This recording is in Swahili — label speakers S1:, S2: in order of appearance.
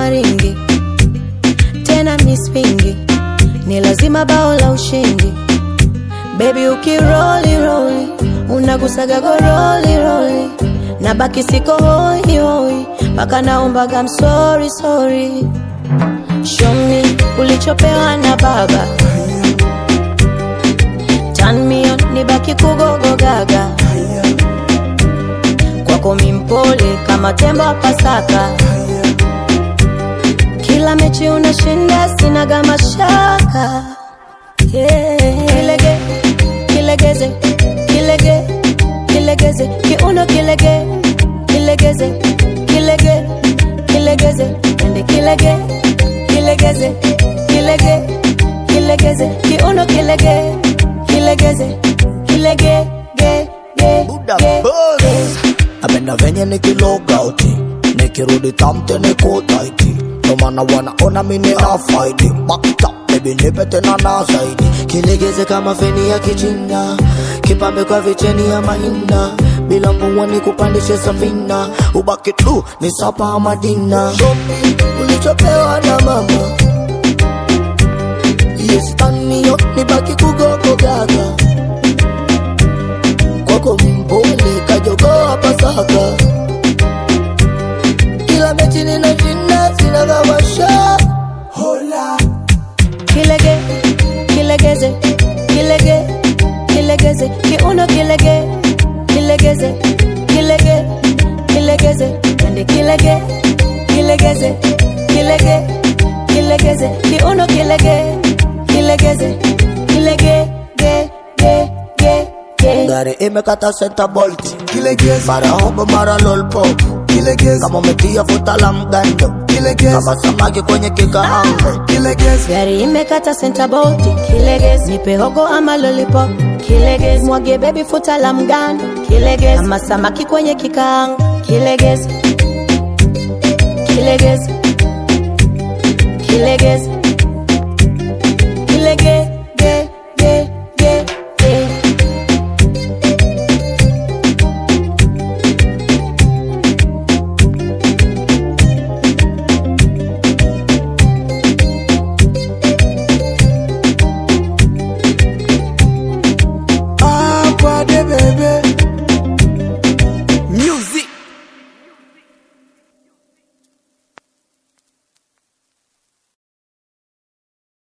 S1: maringi tena mispingi ni lazima bao la ushindi bebi ukiroli roli unagusaga goroli roli na baki siko hoi hoi mpaka naombaga msori sori shomi ulichopewa na baba tanmio ni baki kugogo gaga kwako mimpole kama tembo wa pasaka kila mechi unashinda sinaga mashaka yeah. kilege kilegeze kilege kilegeze kiuno kilege kilegeze kilege kilegeze ende kilege kilegeze kilege kilegeze kiuno kilege kilegeze kilege ge ge
S2: Buddha
S1: ge
S2: Buzz. Napenda venye nikilogauti nikirudi tamte niko taiti ndo maana wanaona mimi na faidi bakta baby nipe tena na zaidi kilegeze kama feni ya kichina kipambe kwa vicheni ya mahina bila mvua ni kupandishe safina ubaki tu ni sapa madina shopi ulichopewa na mama yes tanio nibaki kugogo gaga kwako mpole kajogoa pasaka kila mechi ninashinda sina kamasha hola
S1: kilege kilegeze kilege kilegeze kiuno kilege kilegeze kilege kilegeze ende kilege kilegeze kilege kilegeze kiuno kilege kilegeze kilege ge ge ge ge
S2: gari imekata senta bolt mara hobo mara lolpop kama umetia futa la mgando kama samaki kwenye kikaango
S1: gari imekata sentaboti kilegez nipe hogo ama lollipop kilegez mwage bebi futa la mgando kilegez ama samaki kwenye kikaango kilegez kilegez kilegez